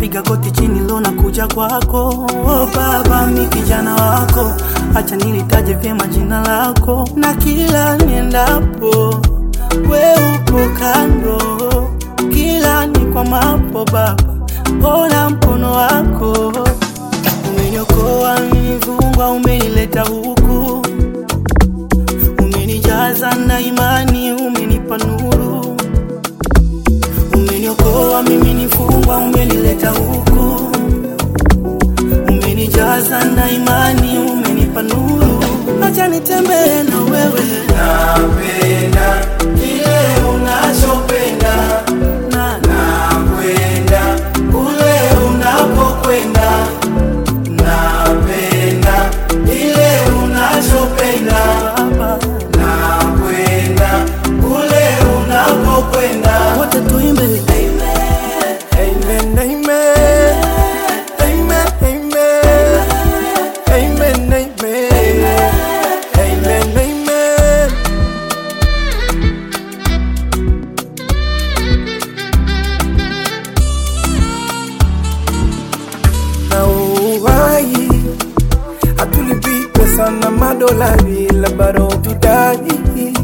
napiga goti chini lo na kuja kwako oh, baba mi kijana wako acha nilitaje vyema jina lako na kila niendapo we upo kando kila ni kwa mapo baba ona mkono wako umeniokoa nilifungwa umenileta huku umenijaza na imani umenipa nuru umeniokoa mimi nifungwa umenileta huku umenijaza na imani umenipa nuru acha nitembee na wewe napenda kile unachopenda na nakwenda kule unapokwenda napenda ile unachopenda baba nakwenda kule unapokwenda wote tuimbe Amen, amen. Amen, amen. Amen, amen. Amen, amen. Na uhai hatulipi pesa na madolari, la bado tudai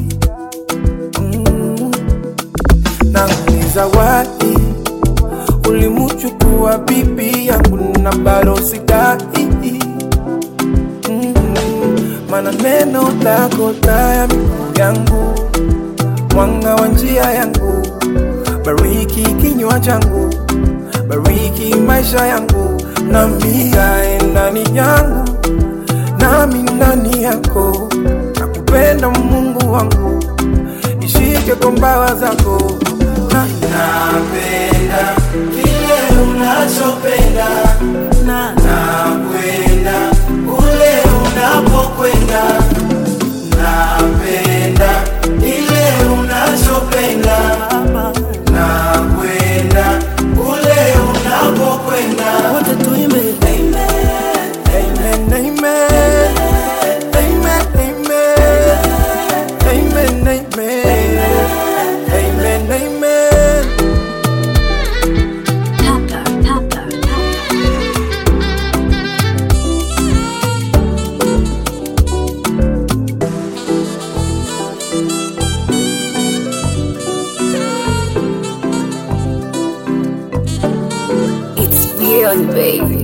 mm. na ni zawadi ulimuchukua bibi yangu na bado sidai mm. mana neno lako taa ya miguu yangu mwanga wa njia yangu bariki kinywa changu bariki maisha yangu nami kae ndani yangu nami ndani yako nakupenda mungu wangu ishike kwa mbawa zako na napenda kile unachopenda na nakwenda kule unapokwenda napenda ile unachopenda baba nakwenda kule unapokwenda wote tuimbe Amen, amen. Amen, amen. Amen, amen. Amen, amen. Papa, Papa, It's beyond baby.